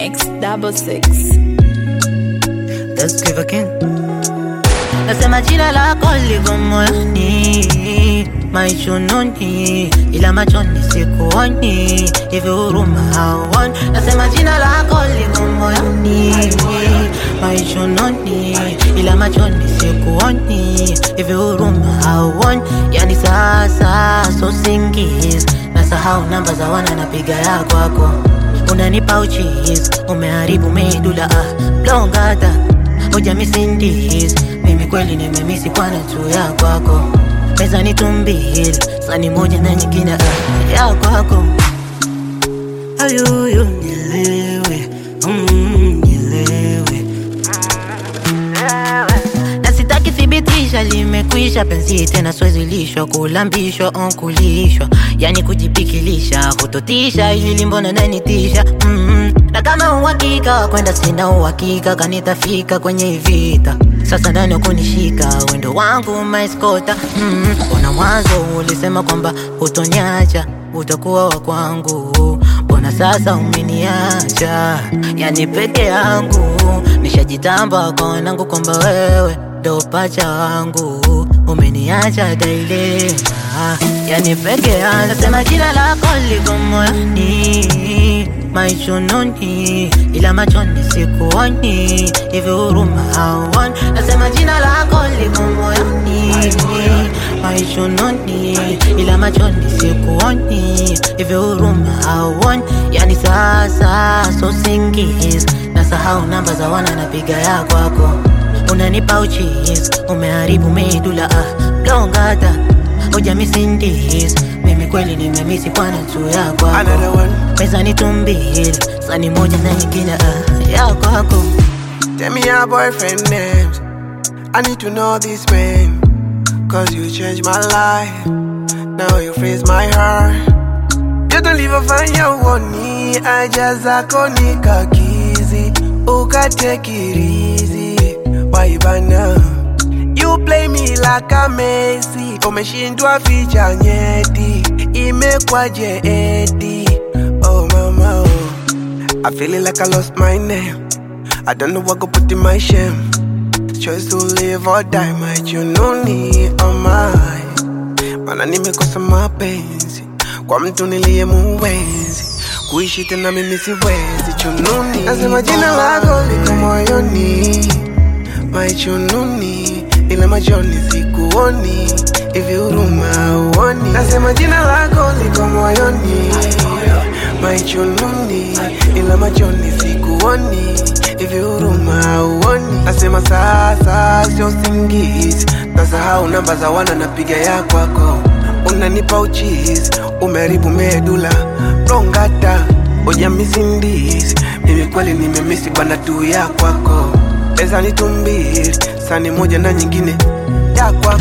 X double six. Let's give again. Nasema jina lako liko moyoni, maichununi, ila machoni sikuoni, hivi huruma hauoni. Nasema jina lako liko moyoni, maichununi, ila machoni sikuoni, hivi huruma hauoni. Yani sasa so singizi, nasahau namba za wana napiga ya kwako unanipa uchis umeharibu medula ah, blongata hoja misindis mimi kweli nimemisi kwana tu ya kwako pesa ni tumbili sani moja na nyingine ah, ya kwako ayuyu nilewe mm, nilewe na sitaki thibitisha limekwisha penzi tena swezi lishwa kulambishwa on kulishwa yani kujipikilisha kutotisha ili limbona nanitisha mm na kama uhakika wa kwenda sina uhakika kanitafika kwenye hii vita sasa ndani ya kunishika wendo wangu maiskota mm mbona mwanzo ulisema kwamba hutoniacha utakuwa wa kwangu mbona sasa umeniacha yani peke yangu nishajitamba kwa wanangu kwamba wewe ndo pacha wangu umeniacha dailema yani peke yangu nasema jina lako liko moyoni maichununi ila machoni sikuoni hivi huruma hauoni nasema jina lako liko moyoni maichununi ila machoni sikuoni hivi huruma hauoni yani sasa so singizi nasahau namba za wana napiga ya kwako unanipa uchis umeharibu medula ah, blongata hoja misindis mimi kweli nimemisi kwana tu ya kwako Another one. pesa ni tumbili sani moja na nyingine ah, ya kwako Tell me your boyfriend names. I need to know this man. Cause you changed my life. Now you freeze my heart. You don't leave a fanya uoni. I just akonika kizi. Uka take it easy. Why bana? You play me like a Messi. Umeshindwa ficha nyeti. Imekwaje eti. Oh mama oh. I feeling like I lost my name. I don't know what go put in my shame. Choice to live or die, my jununi oh my. Mana nimekosa mapenzi kwa mtu niliye muwezi kuishi tena mimi siwezi chununi. Nasema jina lako liko moyoni, my chununi, ila machoni sikuoni, hivi huruma uoni. Nasema jina lako liko moyoni, my chununi, ila machoni sikuoni, hivi huruma uoni. Nasema sasa sio singizi, nasahau namba za wana napiga ya kwako, unanipa uchizi, umeharibu medula rongata oja misindisi, mimi kweli nimemisi bana tu ya kwako, pesa ni tumbili, sani moja na nyingine ya kwako